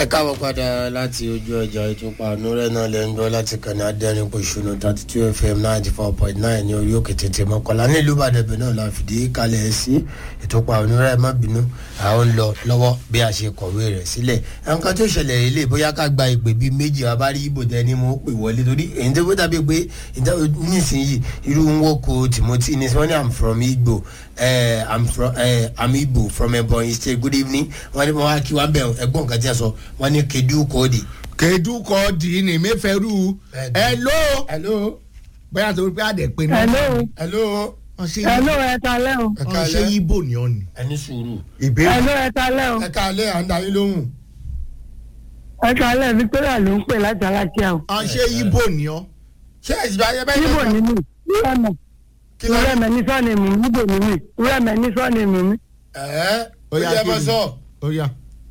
ẹ káàbọ̀ padà láti ojú ọjà ìtúpa ànúrẹ́ náà lẹ́ ń gbọ́ láti kàn ní adẹ́rìn pòṣùnù thirty two fm ninety four point nine ní orí òkè tètè mọ́kànlá nílùú ìbàdàn náà la fìdí kalẹ̀ sí ìtúpa ànúrẹ́ má bínú àwọn ń lọ lọ́wọ́ bí a ṣe kọ̀wé rẹ̀ sílẹ̀ nǹkan tó ṣẹlẹ̀ ilé bóyá ká gba ìpè bíi méjì abárí ibò tẹ ni mo pè wọlé torí èyí tó dàbí pé nísìnyí irú ń wọ́kọ̀ timothy ní wọ́n ní i'm from igbo uh, i'm from uh, i'm igbo from ebonyi state good evening wọ́n ní wọ́n wá kí wọ́n bẹ̀ ẹ̀gbọ́n nǹkan tí a sọ wọ́n ní kedu kóòdì. kedu kọ́ọ̀dì ni mẹ́fẹ̀rú hello hello. bóyá torí pé àdè pé náà hello hello. wọ́n ṣe hello ẹ kalẹ́ o ẹ wọ́n ṣe káalẹ́ ibo ni ọ́ ni ẹni sùúrù. ìbéèrè hello ẹ kalẹ́ o ẹ káalẹ́ à ń darí lóhùn. ẹ kalẹ́ victoria ló ń pè láti alákíá o wọ́n ṣe ibo ni ọ́ ṣé ẹ̀sìn bá yẹ bẹ́ẹ̀ níbo ni mí rẹ́mẹ̀ kí ló dé. rẹ́mẹ̀ ní sọ́ọ̀nì mú mi níbo ni mí rẹ́mẹ̀ ní sọ́ọ̀nì mú mi ẹ̀ẹ́ ó Ó yá, yẹ kí mọ ni? sọ. ó yá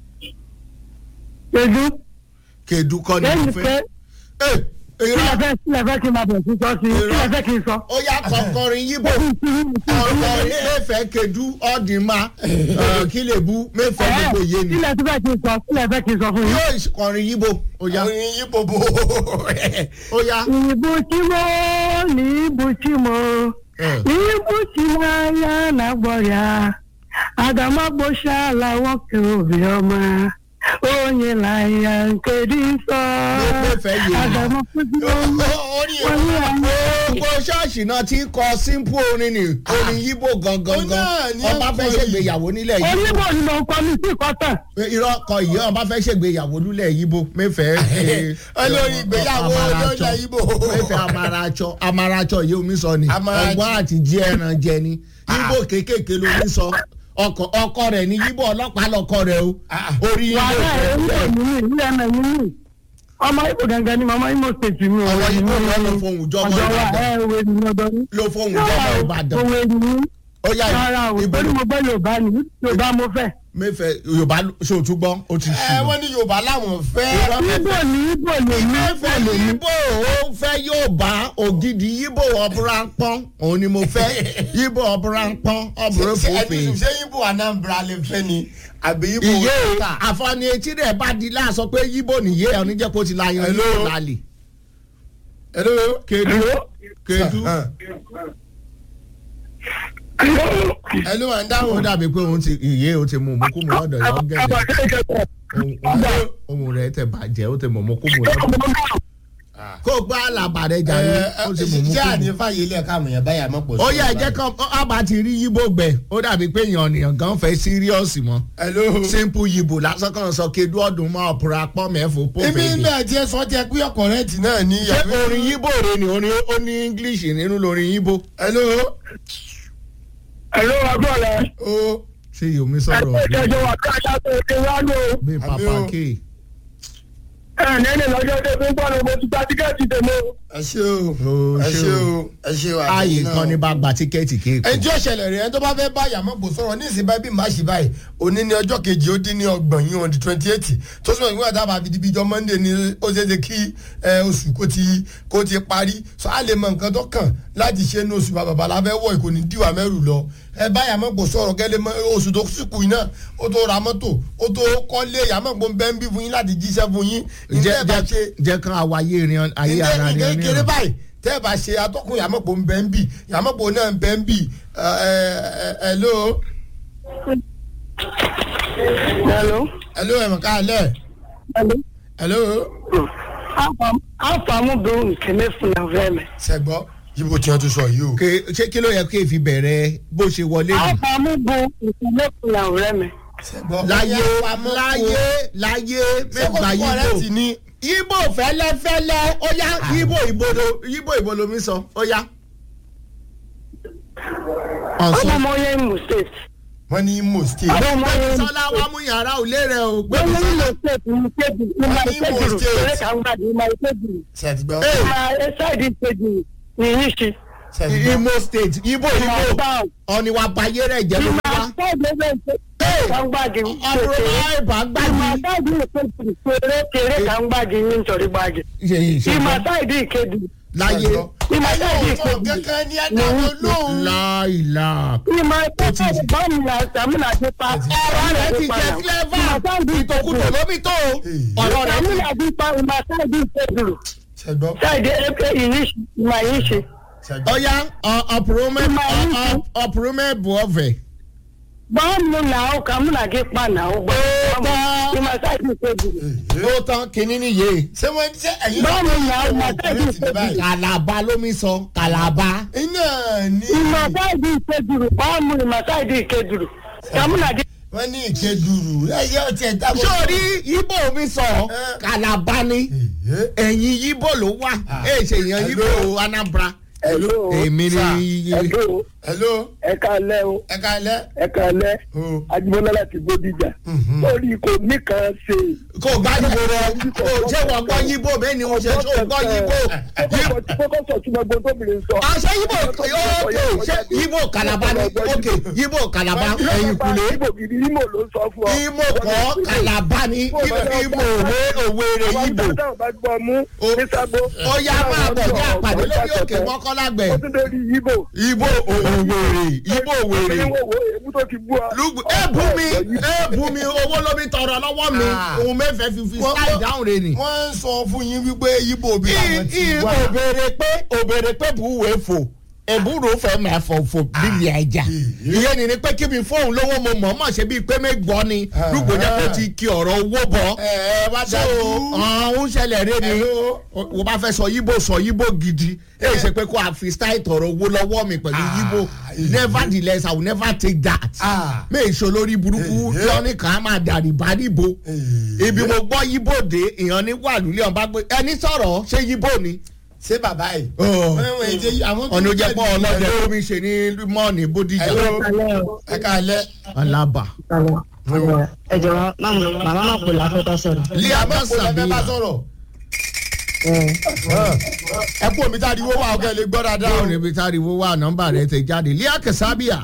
ṣèjú kedu kọ́ ni lẹ́yìn mo pé fẹ́ ẹ kílẹ̀ irọ́ fẹ́ kílẹ̀ fẹ́ kí n máa bẹ̀ sí sọ sí Irọ́. kílẹ̀ fẹ́ kí n sọ. ó yá kọ̀ọ̀kọ̀rin yíbo ọ̀kọ̀rin mẹ́fẹ̀ẹ́ kedu ọ̀dìmá kí lè bu mẹ́fẹ̀ẹ́ gbogbo yé ni kílẹ̀ tí fẹ́ kí n sọ kílẹ̀ fẹ́ kí n sọ fún yín. yóò kọrin yíbo ó yá oyin yín bòbò. ó yá Ibuchimo ni ibuchimo Eh. ibuchimo ya na gbọrịa agamagbochiala nwoke obiọma onye na ya nke dị nsọ Mẹ́fẹ̀ẹ́ yé mi. agamagbochiimo orí onye anyị gbogbo ṣọ́ọ̀ṣì náà ti kọ simple orin ni orin yíbo gangan Ó náà ní ọba fẹ́ ẹ̀kọ́ ṣègbéyàwó nílẹ̀ yìí oníbò ni mo kọ mi sí ìkọ́tàn irọ́ kọ ìyá ọba fẹ́ ṣègbéyàwó nílẹ̀ yìbo mẹ́fẹ̀ẹ́ olórí ìgbéyàwó olóyè yíbo. mẹ́fẹ̀ẹ́ amarachọ amarachọ yìí omi sọ ni Amarachọ. ọgbọ́n àti jí ẹran jẹ ni yíbo kéékèèké ló ní sọ ọkọ ọkọ rẹ̀ ní yíbo ọlọ́pàá lọkọ rẹ̀ o Ah. orí yíbo wàhálà ẹ̀ ń bọ̀ fẹ́ nínú ìlú ẹ̀mẹ̀ nínú ọmọ ibo gangan ni mama imo state mi ò Ọmọ wẹ̀ Ìgbò nínú ló lọ fohùn jọmọ ọjọ́ wa Ìbàdàn. ẹ̀ wẹ̀ nínú ọdọ ní. ló fohùn jọmọ ìbàdàn òwe nínú ó yá rárá o ibo torí mo gbọ́ yorùbá ni yorùbá mo fẹ́. mẹ́fẹ̀ẹ́ yorùbá ṣòtúgbọ́ ó ti ẹ ṣì wọ́n ní yorùbá láwọn fẹ́. ibo ni ibo lè ní ibo fẹ́ lè ní. yíbò ó fẹ́ yóò bá ògidì yíbò ọ̀bùrà ń pọ́n òun ni mo fẹ́ yíbò ọ̀bùrà ń pọ́n ọ̀bùrà ṣe ẹni fòfin. sùn ṣé yíbo anambra lè fẹ́ ni àbí yíbo ìyé ta. àfọ̀nì etí rẹ̀ bá di láàsọ pé yíbò nìyé ẹ̀ oníjẹ́ kó ti la yan Hello? yíbò lálẹ́. hello. kedu kedu hello à ń ó dáhùn. dàbí pé òun ti ìyé ó ti mú mú kú mu lọ́dọ̀ yọ gẹ̀dẹ̀ ohun rẹ̀ tẹ̀ bàjẹ́ ó ti mú mú kú mu lọ́dọ̀ kó gbá àlàbà rẹ̀ jàre ó ti mú mú ṣé kú mu. ànífàyè ilé ẹ̀ka àmọ̀yàn báyà mọ̀ pọ̀ sí. ó yẹ ẹjẹ kan ọba ti rí yíbò gbẹ ó dàbí pé èèyàn ènìyàn gan fẹ́ síríọ̀sì mọ́ hello. simple yibo lásán kan sọ kedu ọdún mọ́ ọ̀pọ̀ra pọ́ mẹ́fọ́ ibi pọ́fẹ́dì. ilé ẹ̀jẹ̀ sọ jẹ́ pé ọkọ̀ rẹ̀ tì náà ní ṣé orin yíbò rẹ ni orin ó ní english nínú lórin yíbò. hello. ẹ̀rọ agbọ́ọ̀lá o ṣé yomi sọ̀rọ̀ ẹ̀jẹ̀ wà ká ṣáàtò òde wá lò bí Àbí papa o. k. ẹ̀ nẹ́ẹ̀nì lọ́jọ́ tó fi ń bọ̀ ní mo ti gba tíkẹ́ẹ̀tì tèmi o. ẹ ṣe o O ẹ ṣé ṣe o. o ẹ ṣe o ààyè kan ní bá gba tíkẹ́ẹ̀tì kéèkó. ẹni tí ó ṣẹlẹ̀ rẹ̀ ẹni tó bá fẹ́ bá yàmọ̀pọ̀ sọ̀rọ̀ ní ìsìn báyìí bí màá ṣe báyìí òní ní ọjọ́ kejì ó dín ní ọgbọ̀n yìí on the twenty eight tó sọ ìwé àtàbà àbí ibi ìjọ monday ni ó ṣe é ṣe kí ẹ, oṣù kó ti kó ti parí sọ á lè mọ nǹkan tó kàn láti ṣe ní oṣù bàbá la fẹ́ wọ̀ ìkò ní díwà mẹ́rù lọ ẹ bá yàmọ̀pọ̀ sọ̀rọ̀ gẹ́lẹ́ mọ́ oṣù tó sìkù yìí náà ó tó ra mọ́tò ó tó kọ́lé yàmọ̀pọ̀ bẹ́ẹ̀ ń bí fún yín láti jíṣẹ́ fún yín jẹ́ ìjẹ́ bá ṣe jẹ́- jẹ́ kan àwáyé ìrìn ayé ara ǹjẹ́ rẹ̀ ìkékeré báyìí tẹ́ ẹ bá ṣe atọ́kùn yàmọ̀pọ̀ ń bẹ́ ń bì yàmọ̀pọ̀ náà ń bẹ́ ń bì ẹ ẹ ẹ ló hello. ẹ ló ẹ̀mọ̀ káàlẹ̀ hello. ẹ ló afamu bẹ nkeme funa vẹmẹ. sẹ́gbọ́ yíbo tí wọ́n tún sọ yìí o. Ke- ṣé kí ló yẹ kí èfi bẹ̀rẹ̀ bó ṣe wọlé nù. afamu bẹ nkeme funa vẹmẹ. sẹ́gbọ́ láyé láyé láyé mẹ́gbà sẹ́gbọ́ rẹ̀ ti yíbò ní yíbò fẹ́lẹ́fẹ́lẹ́ ó yá yíbò ìbòdò yíbò ìbòdò mi sọ ó yá. ọ̀sán ọmọ ọmọ yẹn imo state. wọ́n ní imo state. ọmọ ọmọ yẹn imo sọlá wa mú yàrá òlé rẹ o wọ́n gbẹ̀mí ní sọlá. imo state ní kébì ní ma Imo ìkébì State. rẹ̀ kà ń gbàdé ní ma ìkébì sẹ́gbọ́ ní ma ẹ̀sáìdì ìkébì ní yìí ṣe. sẹ́gbọ́ imo state ibo ní ma ibo báwọn. ọ̀ni wa bayé rẹ̀ jẹ́ ní ló ma wá. ẹ̀sáìdì ìkébì kà ń gbàdé ọ̀rọ̀ àìbá ní ma gbàdí. ẹ̀sáìdì ìkébì kéré kéré kà ń gbàdé ní nítorí gbàdé. ṣe yìí ṣe ní ma gbọ́ ẹ̀sáìdì ìkébì láyé ẹ̀yin ò sọ kankan ní ẹ̀dá tó lóhùn. láìla ìmọ̀ ẹ̀kọ́ bọ́ọ̀lù àtàmúlà ti pa. ọ̀rọ̀ rẹ̀ ti jẹ́ clever ìtòkùtò lómi tó ọ̀rọ̀ rẹ̀ ti àtàmúlà ti pa ìmọ̀ sáìdì ìṣèdúró ṣẹgbọ́n sáìdì ẹ̀kẹ́ ìyíṣ ìmọ̀ yìí ṣe. ṣẹgbọ́n. ọ̀ya ọ̀pùrọ̀mẹ́ bùọ̀fẹ̀. bọ́ọ̀lù làwọn kàmúlà ti pa làwọn gbọ́. ìmọ̀ sáìdì ìṣèdúró. ó tán kínní nìyé ṣé wọ́n ṣe ẹ̀yin bọ́ọ̀lù làwọn ìmọ̀ sáìdì ọ̀rẹ́ ti dé báyìí. kàlàbà lómi sọ kàlàbà. iná ní ìmọ̀ sáìdì ìṣèdúró bọ́ọ̀lù ìmọ̀ sáìdì ìṣèdúró. kàmúlà ti wọ́n ní ìkeduru ẹ̀yẹ ọtí ẹ̀ dábọ̀. sórí ibo mi sọ kàlàbà ni ẹ̀yìn ibo ló wà ẹ̀ ṣe èèyàn ibo anambra. Hello. èmi ni Hello. hello ẹ káalẹ́ o ẹ káalẹ́. ẹ káalẹ́ o Ajíbọ́lá láti Bódìjà. lórí kò ní kan ṣe. kò gbàdúgbò rẹ kò ṣé wọ́n gbọ́ yíbo bẹ́ẹ̀ ni o ṣe ṣó gbọ́ yíbo. kókó sọ tí mo gbọ́ tóbìnrin sọ. àṣẹ yíbo ókè ṣé yíbo kàlàbà ni ókè yíbo kàlàbà ẹ̀yìn kùlé. Ibo gidi Imo ló ń sọ fún ọ. imo kọ́ kàlàbà ni imo òwe òwèrè yíbo. Àwọn ìgbà bá gbọ́ mú ní sábó. ó yá máa bọ̀ ní àpàdé lórí òkè mọ́kànlágbẹ̀. Ó tún lórí Ibo. ibo òwèrè ibo òwèrè. Ní wo wo èébú tó ti bú ọ. lùgbò ẹ bú mi ẹ bú mi owó ló mi tọrọ lọ́wọ́ mi Ah. òun mẹ́fẹ̀ẹ́ fi fi sáì dáhùn rẹ ni. wọ́n ń sọ fún yín wípé ibo bí àwọn ti ì wá. òbèrè pé òbèrè pé bùwé fò èbúrò fẹ́ máa fò fò bíbí ẹja ìyẹn ni ni pé kí mi fóun lówó mo mọ̀ mọ̀ ṣe bíi pé mi gbọ́ ni lùgbò jẹ́ kó ti kí ọ̀rọ̀ owó bọ̀ ẹ ẹ wá so dájú. ọ̀hún ṣẹlẹ̀ rẹ ni Hello. o bá fẹ́ sọ yíbo sọ yíbo gidi èyí ṣe pé kó a fi style tọrọ owó lọ́wọ́ mi pẹ̀lú Ah, yíbo yeah. nevertheless i will never take that Ah. mi ìṣó lórí burúkú Eh, eh. tí wọ́n ní kàn án máa dàrí bá níbo Eh, ibi mo gbọ́ yíbo dé ìyàn ní wàlúùlẹ̀ ọ̀n bá gbé ẹni sọ̀rọ̀ ṣé yíbo ni ṣé bàbá yìí. Oh. wọ́n wọ́n èdè àwọn tó ọ̀nà ń òjẹ́ pọ̀ jẹ́ ọlọ́dẹ lómi ṣe ní mọ́ọ̀nì bódìjà Hello. ẹ káalẹ́. alaba ẹ jọ̀wọ́ màmá náà pè láfẹ́tọ́ sọ̀rọ̀. liama àbẹ́ kò lẹ́fẹ́ bá sabina sọ̀rọ̀. ẹ kú omi tá a di wọ́wọ́ àwọn kẹ́lẹ́ gbọ́ dáadáa. báwo ni ibi tá a rí wo wá nọ́mbà rẹ ti jáde lia kẹsàbíà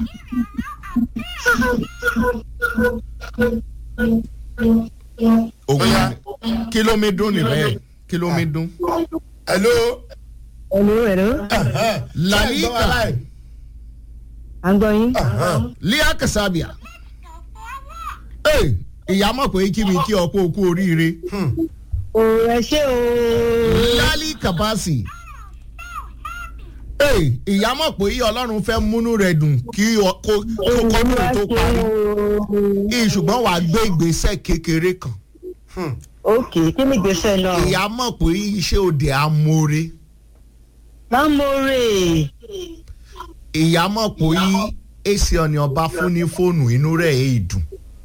ògùn kí ló mi dún níbẹ̀ kí ló mi dún. hello. ẹ̀lú ẹ̀lú Lalika. Ṣé ẹ gbọ́ wa báyìí? à ń gbọ́ yín. lia kẹsàbíà ee ìyá mọ̀ pé kí mi kí ọ kó o kú oríire o ẹ ṣé o. lálí kàbáàsì ee ìyá mọ̀ pé ọlọ́run fẹ́ múnú rẹ̀ dùn kí ọ- kó kó kọ́kùnrin tó parí Ì, ṣùgbọ́n wàá gbé ìgbésẹ̀ kékeré kan ok kí ni ìgbésẹ̀ náà. ìyá mọ̀ pé iṣẹ́ òde amóore lámòrè ìyá mọ̀ pé èsì ọ̀nì ọba fún ní fóònù inú rẹ̀ èyí dùn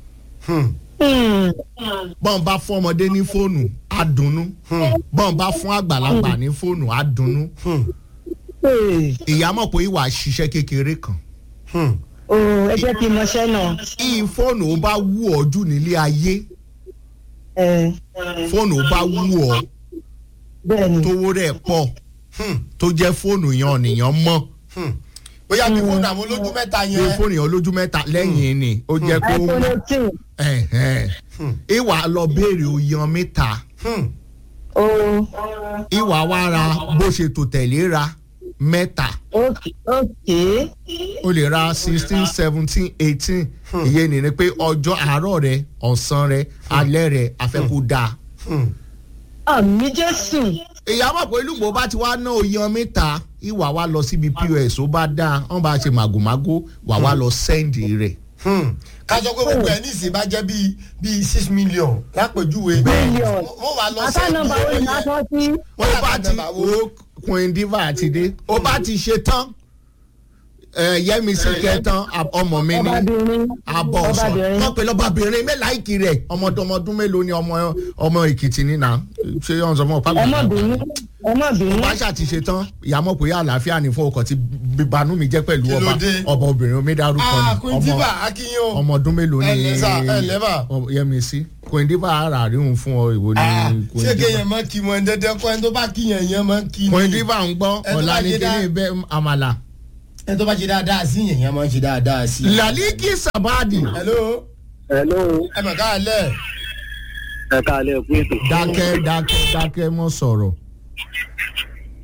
bọ́n bá fún ọmọdé ní fóònù á dunnú bọ́n bá fún àgbàlagbà ní fóònù á dunnú ìyá mọ̀ pé ìwà ṣiṣẹ́ kékeré kan o ẹ jẹ́ kí n mọṣẹ́ náà. ì fóònù ó bá wù ọ́ jù nílé ayé ẹ fóònù ó bá wù ọ́ bẹ́ẹ̀ ni tówó rẹ̀ pọ̀ tó jẹ́ fóònù yẹn ọ̀nìyàn mọ́ bóyá bí fóònù àwọn olójú mẹ́ta pé yẹn. fóònù yẹn olójú mẹ́ta lẹ́yìn ni ó jẹ́ pé ó iphone mọ́ eighteen ẹ̀hẹ́n. ìwà lọ béèrè oyan mẹ́ta o ìwà wa ra bó ṣe tò tẹ̀lé ra mẹ́ta ok ok o lè ra sixteen seventeen eighteen ìyẹn ni ni pé ọjọ́ àárọ̀ rẹ ọ̀sán rẹ alẹ́ rẹ afẹ́kù dáa. àmì jésù ìyá mọ̀ pé lùgbò bá ti wá ná oyan mẹ́ta ìwà wa lọ síbi pos ó bá dáa wọ́n bá ṣe màgòmágó wà wá lọ sẹ́ǹdì rẹ̀. ká sọ pé gbogbo ẹ̀ nísìnyí bá jẹ́ bíi bíi six million lápèjúwe. Billion. wọ́n wá lọ àtà nọ́mbà wo ni a sọ sí. ó bá ti wo queen diva àti dé ó bá ti ṣe tán ẹ, yẹmísí kẹtàn ab- ọmọ mi ní ọbabìnrin abọ ọsàn ọbabìnrin wọn pè lọbabìnrin mẹláìkì rẹ ọmọdọmọdún mélòó ni ọmọ ọmọ èkìtì nínà ṣé yọ̀n sọ fún ọ pàgbà ọmọbìnrin ọmọbìnrin bá ṣáà ti ṣe tán ìyàmọ̀ pé àlàáfíà ní fún ọkọ̀ tí bíbanú mi jẹ́ pẹ̀lú Kí ló ọba dé? ọba obìnrin omi dárúkọ ah ni queen diva akínyìn o. ọmọ ọdún mélòó ni Ẹ ǹlẹ́ sà, ẹ ǹlẹ́ mà. ọ- yẹmísí queen diva ara rí òun fún ọ ìwò ni Ah, queen ṣé diva kéèyàn máa kí wọn dandan kọ́ ẹni tó bá kíyàn yẹn máa kí ni. queen diva ń gbọ́ Ẹ tó ọ̀la bá ní ṣe dá- kíní bẹ́ẹ̀ àmàlà. ẹni tó bá ṣe dáadáa sí yẹn yẹn máa ń ṣe dáadáa sí. laliki sabadi hello hello ẹ mọ̀ ká lẹ̀. ẹ káalẹ́ kú ètò. dákẹ́ dákẹ́ dákẹ́ mọ́ sọ̀rọ̀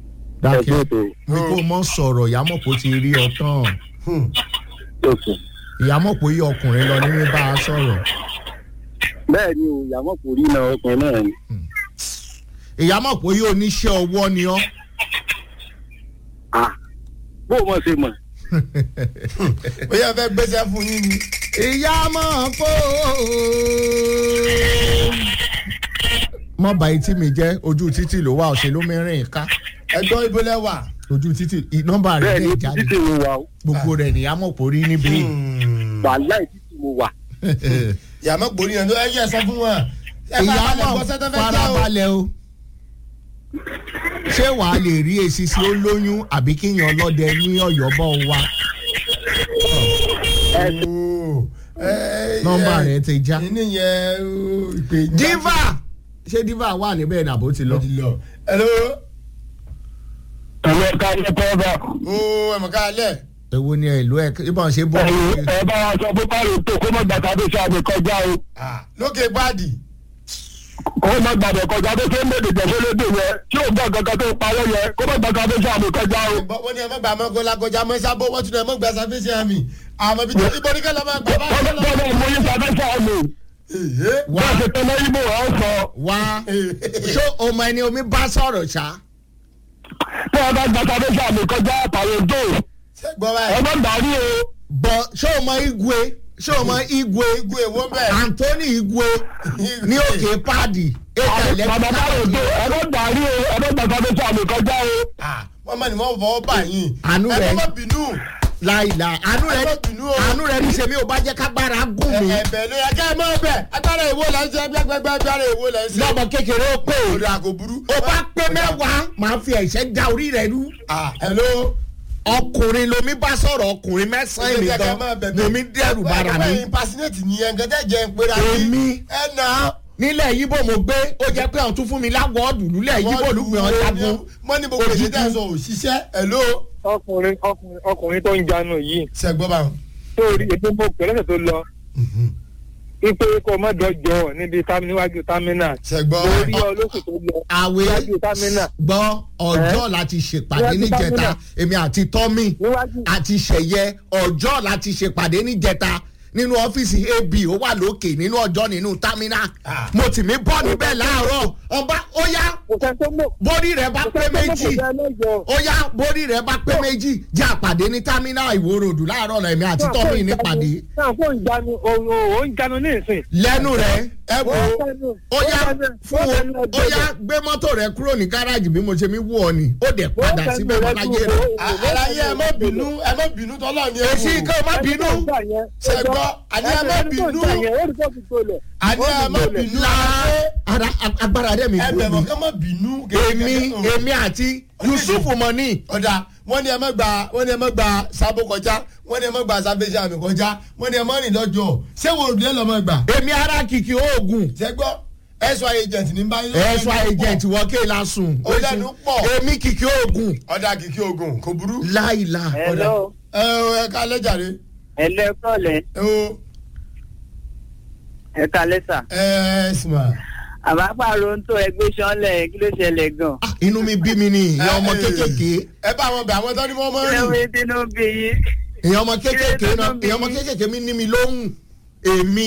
dákẹ́ ètò mi kò mọ sọ̀rọ̀ ìyámọ̀pọ̀ ti rí ọ tán òkè. ìyámọ̀pọ̀ yí ọkùnrin lọ ní bá a sọ̀rọ̀ bẹ́ẹ̀ ni o ìyàmọ̀ kò rí náà ọkùnrin náà ni. ìyámọ̀pọ̀ yí oníṣẹ́ ọwọ́ ni ọ́ Ah, bó o mọ̀ ṣe mọ̀. bóyá fẹ́ gbéṣẹ́ fún yín ni. ìyámọ̀pọ̀ mọ bá etí mi jẹ́ ojú títì ló wà ọ̀sẹ̀ ló mẹ́rin ká ẹgbọ́n ibo lẹ wà. ojú títì ì- nọ́mbà rẹ̀ bẹ́ẹ̀ ni dẹ̀ o jáde títí mo wà o gbogbo rẹ̀ nìyámọ̀pọ̀ rí níbí. wàhálà títí mo wà. ìyàmọ̀ gbòòrì yẹn tó ẹ yẹ sọ fún wọn. ẹ bá balẹ̀ ìyámọ̀ gbọ́ sẹ́tẹ́ fẹ́ já o. farabalẹ̀ o ṣé wàá lè rí èsì sí ó lóyún àbí kíyan ọlọ́dẹ ní ọ̀yọ́ bọ́ wa Ooo. Ẹ, nọ́mbà ẹ, rẹ̀ ti já. kíní yẹn ó, ìpè ìjà- diva ṣé diva wà níbẹ̀ nàbó ti lọ. Ó ti lọ. hello. ẹ̀rọ ẹ̀ka ilé kọ́ọ̀bà ooo ẹ̀mọ̀ ká alẹ́. èwo ni ìlú ẹ ibà ṣe bọ́ ẹ bá wa sọ pé báyìí tó kó má gbàtà tó ṣe àmì kọjá o Ah, lókè gbáàdì. kó má gbàdọ̀ kọjá tó ṣe ń bèèrè jẹ̀fọ́ lédè yẹn tí ò gbọ́ kankan tó parọ́ yẹn kó má gbàtà tó ṣe àmì kọjá o. Ẹ̀gbọ́n wọn ni ẹ má gbà mọ́ kó lákọjá mọ́ sábó wọ́n tún ẹ má gbà sáfẹ́sì àmì. àmọ́ ibi tó ibo ní kẹ́lẹ́ máa gbà báyìí wọ́n lọ́wọ́. bẹ́ẹ̀ mú yín sábẹ́ sọ àmì Èhé. wá bẹ́ẹ̀ ṣe tẹ́lẹ̀ ibo ọ̀ sọ wá ṣó ọmọ ẹni omi bá sọ̀rọ̀ ṣá. tí wọ́n bá gbàtà tó ṣe àmì kọjá àpàrọ̀ tó Ṣé gbọ́ ẹ báyìí. má dàrí o. bọ̀ ṣó ọmọ igwe ṣó ọmọ igwe Igun èwo bẹ́ẹ̀. anthony igwe ní òkè páàdì ètò bàbá báyìí tó ẹlẹ́tíríkà ẹ má dàrí o ẹ má gbàtà tó ṣe àmì kọjá o. Ah, wọ́n mọ̀ ní wọ́n fọwọ́ bà yín. Àánú ẹ rẹ̀. má bínú. láìla àánú rẹ Ẹ má bínú o. àánú rẹ ní sèmi ò bá jẹ́ kágbára gùn mí ẹ̀bẹ̀ ló yẹ ká ẹ mọ́ bẹ̀. agbára èwo là ń ṣe gbẹgbẹgbẹ agbára èwo là ń ṣe. lọ́mọ kékeré ó pè Orí àgò burú. ó bá pé mẹ́wàá máa fi ẹ̀ṣẹ́ da orí rẹ rú Ah, hello. ọkùnrin lomi bá sọ̀rọ̀ ọkùnrin mẹ́sàn-án èmi gan lomi dẹ́rù bara mi ẹ̀yin pasinẹ́tì ni ẹ̀ ń gẹ́gẹ́ jẹ́ ń pera Èmi. ẹ̀ nà. nílẹ̀ yíbò mo gbé ó jẹ́ pé àwọn tún fún mi láwọ́ọ̀dù nílẹ̀ yíbò olùgbé ọ̀jagun mọ́ ní gbogbo èdè tẹ̀ ń sọ òṣìṣẹ́ hello. ọkùnrin ọkùnrin ọkùnrin tó ń janu yìí sẹ́gbọ́n bá wọn. tó rí epo mo pè lọ́sẹ̀ tó lọ ipe kò mọ́ dọ́jọ́ níbi tam- níwájú támínà sẹ́gbọ́n. lórí ọ lóṣù tó lọ àwẹ̀ níwájú támínà gbọ́ ọjọ́ láti ṣèpàdé Níwájú níjẹta gómìnà. èmi àti tọ́mì níwájú àti ṣẹ̀yẹ ọjọ́ láti ṣèpàdé níjẹta nínú ọ́fíìsì ab ó wà lókè nínú ọjọ́ nínú támínà Ah. mo tì mí bọ́ níbẹ̀ láàárọ̀ ọba ó yá kò sẹ́ni tó mọ̀ borí rẹ̀ bá kò pé sẹ́ni tó mọ̀ kò méjì sẹ́ni lọ́jọ́. ó yá borí rẹ̀ bá pé méjì jẹ́ àpàdé ní támínà ìwòròdù láàárọ̀ náà èmi àti tọ́mì nípàdé náà kò ń janu òun ò ń janu ní ìsìn. lẹ́nu rẹ̀ ẹ wo ó yá fún o ó yá gbé mọ́tò rẹ̀ kúrò ní gáràjì bí mo ṣe mi wú ọ ni ó dẹ̀ padà síbẹ̀ mọ́láyé rẹ̀ aláyé ẹ má bínú ẹ má bínú tọ́lọ́ ni ẹ èsì kí o má bínú Ṣẹ̀gbọ́n, àní ẹ má bínú. àní ẹ má bínú. la ara agbára rẹ̀ mi ẹ kú bẹ̀rẹ̀ mi kọ́ má bínú. èmi èmi àti yusuf mọ́ni ọ̀dà wọ́n ní ẹ má gba wọ́n ní ẹ má gba sábó kọjá wọ́n ní ẹ má gba sábẹ́sẹ̀ àmì kọjá wọ́n ní ẹ má rìn lọ́jọ́ ṣé wo òdùlé lọ́ má gbà. èmi ara kìkì oògùn ṣẹ́gbọ́ ẹ̀ṣọ́ agent ní báyìí. ẹ̀ṣọ́ agent wọ́n ké lásùn Ó lẹ́nu pọ̀. èmi kìkì oògùn ọ̀dà kìkì ogun kò burú. láìla hello ẹ o ẹ ká lẹ́jàre. hello kọ́lẹ̀ ẹ o ẹ kalẹ́ sà ẹ ẹ sùnmà. àbápàrọ̀ ń tó ẹgbẹ́ sọ́nlẹ̀ kí ló ṣẹlẹ̀ gan. Ah, inú mi bí mi ni ìyá ọmọ kékèké ẹ bá wọn bẹ àwọn tó ní wọn mọ kí ló rìn. ń bínú bí yín. ìyá ọmọ kékèké Kí ló náà dé tó bí ìyá ọmọ yín? kékèké mi ní mi lóhùn èmi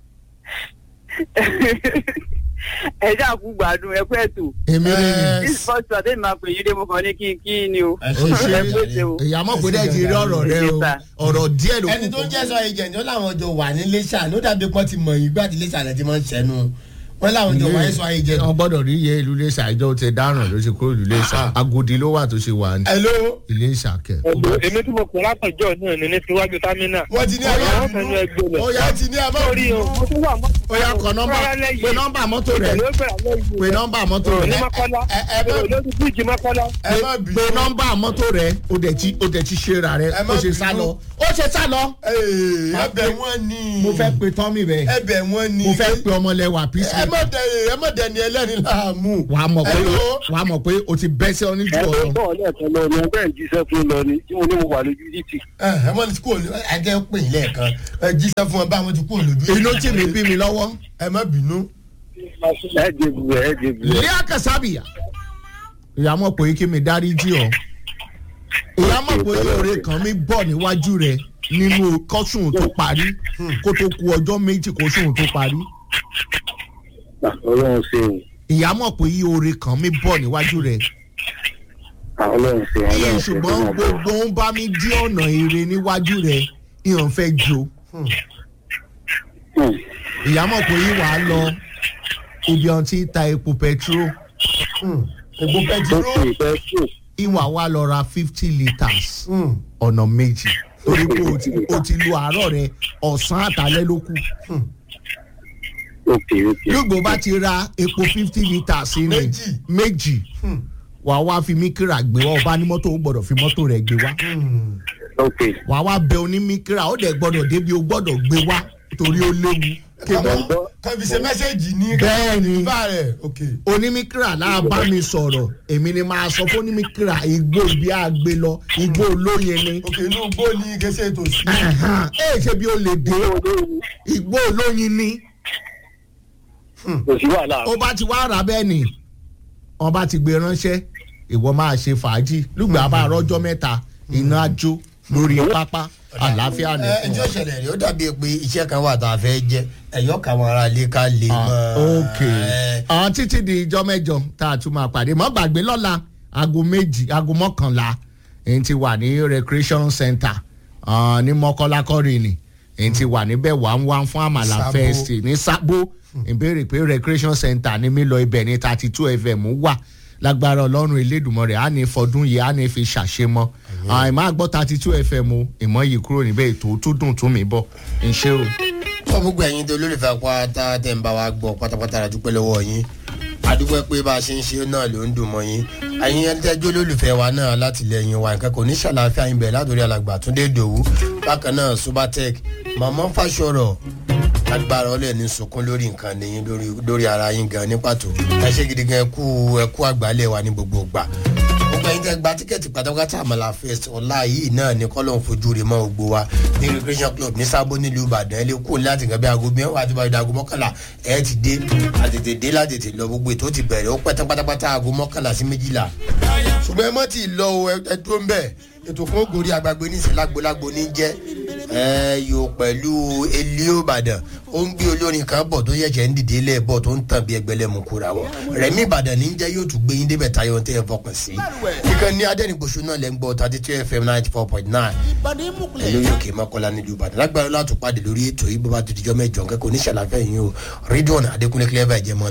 ẹ ṣáà kú gbádùn ẹ pẹ́ tó. èmi rè Ẹ, ni this first one tẹ́lẹ̀ máa pè yín dé mo kàn ní kí n kí ni o. ẹ ó ṣe ẹ pé ṣe o. ìyá mọ̀ pé dẹ́ ti rí ọ̀rọ̀ rẹ o ọ̀rọ̀ díẹ̀ ló ẹni tó ń jẹ́ sọ agent ó láwọn jọ wà ní lẹ́ṣà ló dàbí pọ́n ti mọ̀ yín gbà tí lẹ́ṣà rẹ̀ ti máa ń ṣẹ́nu wọ́n láwọn jọ wà ní sọ agent. wọ́n gbọ́dọ̀ rí iye ìlú iléṣà ìjọ ti dáràn ló ṣe kúrò ìlú iléṣà Ah. agodi ló wà tó ṣe wà ní hello iléṣà kẹ. ẹ̀dùn èmi tí mo pè látọ̀jọ́ náà ní ní tiwájú támínà. wọ́n ti ní ẹ má Ọ̀rọ̀ fẹ́nu bínú ẹgbẹ́ lẹ̀. ó yá ti ní ẹ má sórí o bínú. mo tún wà mọ́. ó yà kọ nọ́mbà pé nọ́mbà mọ́tò rẹ̀ Ìbẹ̀rẹ̀ ó bẹ̀rẹ̀ lẹ́yìn. pé nọ́mbà mọ́tò ní rẹ̀ mọ́kọ́lá ẹ- ẹ má- lórí bíríìjì mọ́kọ́lá. ẹ má pé bínú. nọ́mbà mọ́tò rẹ̀ ó dẹ̀ ti ó dẹ̀ ti ṣe ra rẹ̀ Ẹ má ó ṣe sá bínú. lọ ó ṣe sá lọ. Ee, ẹ̀bẹ̀ wọn ni. mo fẹ́ pe tọ́mì rẹ̀ ẹ̀bẹ̀ wọn ni. mo fẹ́ pe ọmọlẹ́wà ẹ peace má dẹ ẹ má dẹ ni ẹlẹ́ni láàmú. wàá mọ̀ pé Hello? wàá mọ̀ pé o ti bẹ́ sí ọ níjú ẹgbẹ́ ọ̀rọ̀ bọ́ọ̀ lẹ́ẹ̀kan lọ ni ẹgbẹ́ ìjíṣẹ́ fún lọ ni tí mo ní mo wà lójú títì. ẹ ẹ mọ ní kúrò ní ẹjẹ pè yín lẹ́ẹ̀kan ẹ jíṣẹ́ fún ẹ báwọn ti kúrò lójú. inú tí mi bí mi lọ́wọ́ ẹ má bínú. ẹ jẹ̀bù ẹ jẹ̀bù ẹ. lẹ́yà kasabiya ìyá mọ̀ pé kí mi dárí jì ọ́ ìyá mọ̀ pé oore kan mi bọ̀ níwájú rẹ nínú kọ́sùn tó parí kó tó ku ọjọ́ méjì kọ́sùn tó parí ọlọ́run ṣe o ìyá mọ̀ pé oore kan mi bọ̀ níwájú rẹ ọlọ́run ṣe ọlọ́run ṣe ṣùgbọ́n gbogbo ń bá mi dí ọ̀nà ire níwájú rẹ ìhàn fẹ́ jo ìyá mọ̀ pé yìí wàá lọ ibi ọ̀n tí ta epo petrol epo pẹtiró lókè ìfẹ́ kù ìwà wa lọ ra fifty litres ọ̀nà méjì torí pé o ti- o ti lu àárọ̀ rẹ ọ̀sán àtàlẹ́ ló kù òkè òkè lùgbò bá ti ra epo fifty litres ní Méjì. méjì wàá wá fi míkírà gbé wá ọba ní mọ́tò ó gbọ́dọ̀ fi mọ́tò rẹ̀ gbé wá òkè wàá wá bẹ onímíkírà ó dẹ̀ gbọ́dọ̀ débi ó gbọ́dọ̀ gbé wá torí ó léwu kàmọ́ kàbí ṣe mẹ́sẹ̀gì ní bẹ́ẹ̀ ni bá rẹ̀ ok onímíkírà náà bá mi sọ̀rọ̀ èmi ni máa sọ fún onímíkírà igbó ibi àgbé lọ igbó olóyin ni ok inú gbó ní kẹsẹ̀ tó sí. Ẹ̀hán, ẹ ṣe bí ó lè dé igbó olóyin ni kò sí wàhálà ó bá ti wá rà bẹ́ẹ̀ ni wọ́n bá ti gbé ránṣẹ́ ìwọ máa ṣe fàájì lùgbà bá rọ́jọ́ mẹ́ta iná jó lórí pápá àlàáfíà ní ẹ fún ǹjẹ́ ọ. ìṣẹ̀lẹ̀ rẹ̀ ó dàbí pé iṣẹ́ kan wà tá a fẹ́ jẹ́ ẹ̀yọ́ káwọn ará ilé ká lè Ah, mọ́ ok àwọn títí di ijọ́ mẹ́jọ tá a tún máa pàdé mọ́ gbàgbé lọ́la aago méjì aago mọ́kànlá èyí ti wà ní recreation center ah, ní mọ́kọ́lá kọ́rìnì èyí ti wà níbẹ̀ wà ń wá fún àmàlà Sábó. fest ní sábó ìbéèrè pé recreation center ní mi lọ ibẹ̀ ní thirty two fm wà lágbára ọlọ́run elédùnmọ́ rẹ̀ á ní fọdún yìí á ní fi ṣàṣemọ́ àìmọ́ àgbọ̀ thirty two fm o ìmọ̀ yìí kúrò níbẹ̀ ètò tó dùn tún mi bọ̀ ń ṣe o. fún gbogbo ẹ̀yin tó lólùfẹ́ pátá tẹ̀ ń bá wa gbọ́ pátápátá la dúpẹ́ lọ́wọ́ yín adúpẹ́ pé bá a ṣe ń ṣe náà ló ń dùn mọ́ yín ẹ̀yin ẹni tẹ́jú lólùfẹ́ wa náà látìlẹ́yìn wa nǹkan kò ní ṣàlàáfíà yín bẹ̀ látòrí alàgbà túndé dòwú bákan náà subatec màmá fàṣọrọ̀ agbára ọlẹ́ ní sunkún lórí nǹkan nìyí lórí lórí ara yín gan ní pàtó ẹ ṣe gidi gan ẹ kú ẹ kú àgbálẹ̀ wa ní gbogbo gbà gbogbo ẹyin tẹ gba tíkẹ́ẹ̀tì pátápátá àmàlà fest ọ̀la yìí náà ní kọ́lọ́n fojú rẹ̀ mọ́ gbogbo wa ní recreation club ní sábó nílùú ìbàdàn ẹ lè kú láti nǹkan bí aago mẹ́wàá àti báyìí aago mọ́kànlá ẹ ti dé àtètè dé látètè lọ gbogbo ètò ti bẹ̀rẹ̀ ó pẹ́ pátápátá aago mọ́kànlá sí méjìlá ṣùgbọ́n ẹ mọ́ ti lọ o ẹ dúró ń bẹ̀ ètò fún ògòrí àgbàgbé ní ìsìlágbólágbó ní jẹ́ ẹ yóò pẹ̀lú elio ìbàdàn ó ń gbé olórin kan bọ̀ tó yẹ̀ṣẹ̀ ń dìde lẹ̀ bọ̀ tó ń tàn bí ẹgbẹ́lẹ́ mu kúra wọn rẹ̀mí ìbàdàn ní jẹ́ yóò tún gbé yín débẹ̀ tayọ̀ tẹ́ ẹ fọkàn sí kíkan ní adẹ́nìgbòsó náà lẹ́ ń gbọ́ thirty two fm ninety four point nine ẹ lórí òkè mọ́kànlá nílùú ìbàdàn lágbára látò pàdé lórí ètò yìí bó bá tó dijọ́ mẹ́jọ kẹ́kọ̀ọ́ oníṣàlàfẹ́ yìí o rídíọ̀nù adékúnlé clever ẹ̀jẹ̀ mọ́